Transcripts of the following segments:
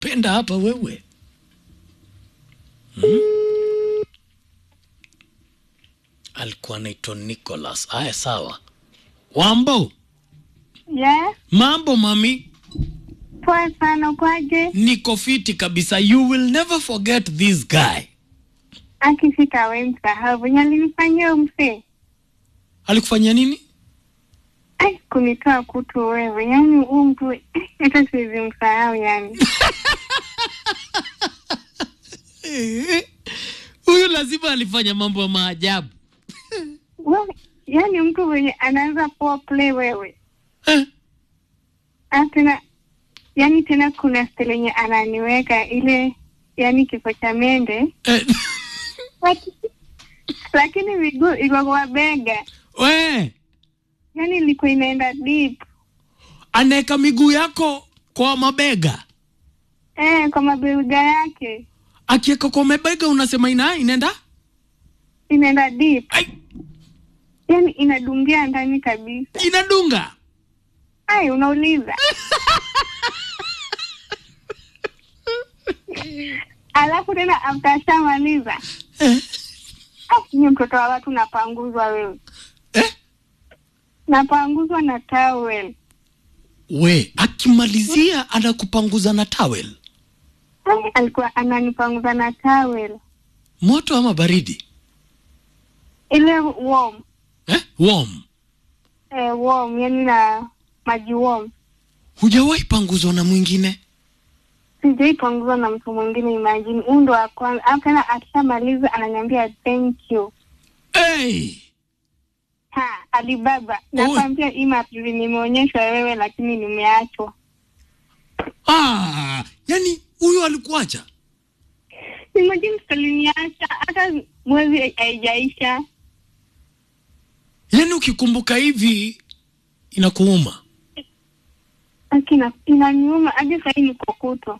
penda hapa wewe hmm? alikuwa anaitwa Nicholas. Aya, sawa. Wambo, Yeah, mambo mami, poa sana kwaje? niko fiti kabisa. You will never forget this guy. Akifika we msahau venye alinifanyia msee. Alikufanyia nini? Ai, kunitoa kutu wewe, yaani huu mtu eh, hata siwezi msahau yani. Eh, Huyu lazima alifanya mambo ya maajabu. Wewe, yaani mtu mwenye anaanza poa play wewe. Eh, Ah, tena yaani tena kuna style yenye ananiweka ile yaani kifo cha mende eh, Laki- lakini miguu iko kwa bega, we yaani ilikuwa inaenda deep anaweka miguu yako kwa mabega, eh, kwa mabega yake akiweka kwa mabega unasema ina inaenda inaenda deep, ai, yaani inadungia ndani kabisa. inadunga Ai, unauliza alafu tena after ashamaliza eh, ah, ni mtoto wa watu napanguzwa wewe, eh. napanguzwa na towel. We akimalizia anakupanguza na towel, Ai, alikuwa ananipanguza na towel moto ama baridi ile warm eh? Warm. eh, warm yani na maji warm. Hujawahi panguzwa na mwingine? Sijaipanguzwa na mtu mwingine, imagine. Huu ndo wa kwanza. Alafu tena akishamaliza ananiambia thank you. Hey! Ha, Alibaba, nakwambia hii mapili nimeonyeshwa wewe, lakini nimeachwa. Ah, yani huyo alikuacha? Imagine saliniacha hata mwezi haijaisha. Yani ukikumbuka hivi inakuuma. Akina inaniuma hadi sahii niko kuto.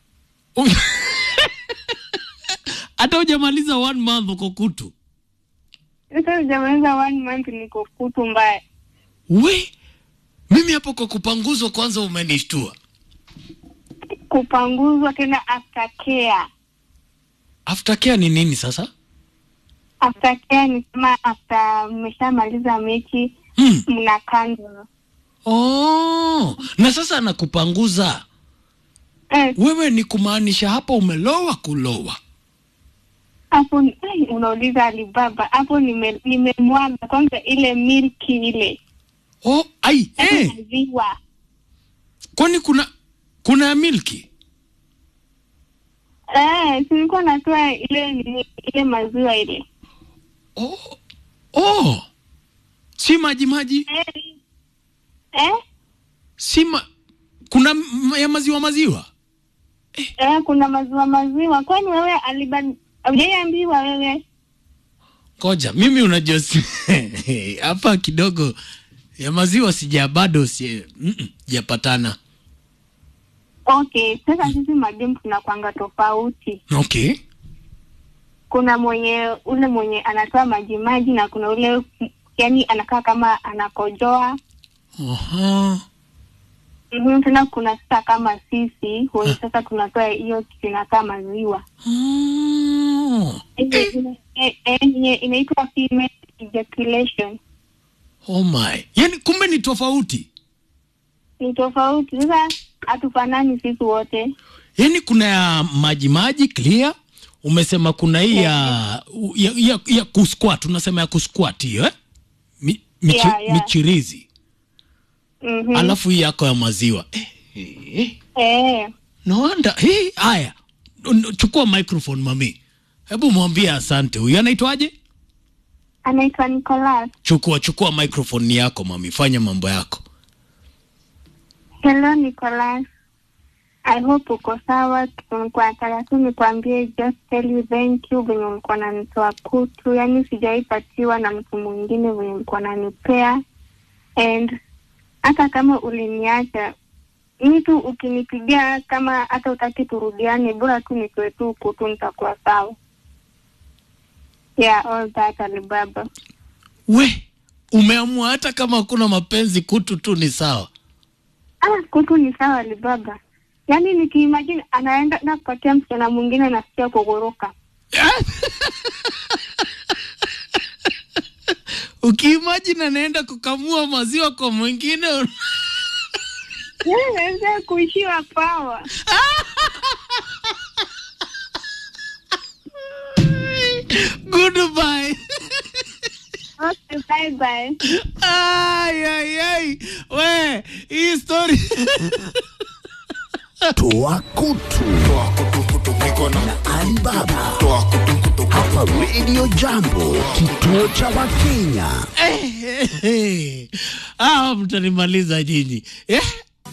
Hata hujamaliza one month uko kutu. Sasa hujamaliza one month niko kutu mbaya. We, mimi hapo kwa kupanguzwa kwanza umenishtua. Kupanguzwa tena after care. Aftercare ni nini sasa? After care ni kama after mmeshamaliza mechi Hmm. mna kando. Oh, na sasa anakupanguza Eh, wewe, ni kumaanisha hapo umelowa kulowa. hapo ni- ai, unauliza Alibaba, hapo nime- nimemwaga kwanza ile milki ile Oh, ai, Yaani eh, maziwa kwani kuna kuna ya milki? eh, silikuwa natoa ile nini, ile maziwa ile Oh, oh, si maji maji, eh, eh, si ma... kuna m- ya maziwa maziwa. eh, kuna maziwa maziwa. Kwani wewe Aliba hujaiambiwa wewe? Ngoja, mimi unajua si- hapa kidogo ya maziwa sija bado si mm -mm, japatana. Okay, sasa sisi madem tunakwanga tofauti. Okay. Kuna mwenye ule mwenye anatoa maji maji na kuna ule yani anakaa kama anakojoa. Aha. Mhm, tena kuna sasa kama sisi wenye sasa tunatoa hiyo kitu inakaa maziwa Oh. Ile- ile- eh, eh, yenye inaitwa female ejaculation. Oh my. Yaani kumbe ni tofauti. Ni tofauti sasa, hatufanani sisi wote. Yaani kuna ya maji maji clear, umesema kuna hii ya, ya, ya, ya kusquat, unasema ya kusquat hiyo eh? Mi, michi, Yeah, yeah. michirizi. Mhm. Alafu hii yako ya maziwa. Eh, eh, eh. Eh, No wonder. Hii haya. N- Chukua microphone mami. Hebu mwambie asante. Huyu anaitwaje? anaitwa Nicholas. Chukua chukua microphone ni yako mami. Fanya mambo yako. Hello Nicholas. I hope uko sawa. Nilikuwa nataka tu nikwambie just tell you thank you venye ulikuwa nanitoa kutu, yaani sijaipatiwa na mtu mwingine venye ulikuwa nanipea, and hata kama uliniacha mi tu ukinipigia, kama hata utaki turudiane, bora tu nitoe tu kutu, nitakuwa sawa. Yeah, all that Alibaba. We, umeamua hata kama hakuna mapenzi kutu tu ni sawa. Ah, kutu ni sawa Alibaba. yaani nikiimagine anaenda na kupatia msichana mwingine nasikia kugoroka ukiimajini anaenda kukamua maziwa kwa mwingine un- naweza kuishiwa pawa goodbye okay, bye bye. ay, ay, ay. we hii story Toa kutu na Alibaba hapa Radio Jambo, kituo cha Wakenya. ah, mtanimaliza nyinyi eh?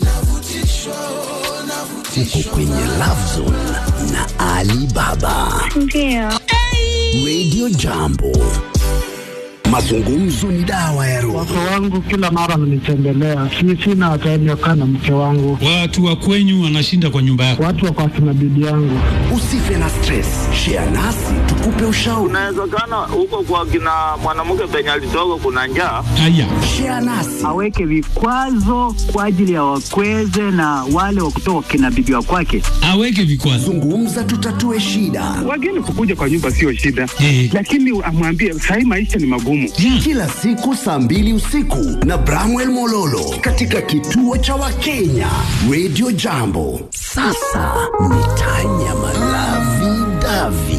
Uko kwenye Love Zone na Alibaba. Ndio. Radio Jambo, mazungumzo ni dawa ya roho. Wake wangu kila mara mnitembelea, si sina time ya kukaa na mke wangu, Watu wa kwenyu wanashinda kwa nyumba yako. watu wako akina bibi yangu. Usife na stress, share nasi tukupe ushauri. Inawezekana huko kwa kina mwanamke penye alitoka kuna njaa. Haya, Share nasi aweke vikwazo kwa ajili ya wakweze na wale wa kutoka kina bibi wa kwake. aweke vikwazo. zungumza, tutatue shida. Wageni kukuja kwa nyumba sio shida, Eh. lakini amwambie sahii maisha ni magumu. Yeah. Kila siku saa mbili usiku na Bramwell Mololo katika kituo cha Wakenya Radio Jambo. Sasa ni tanya malavi davi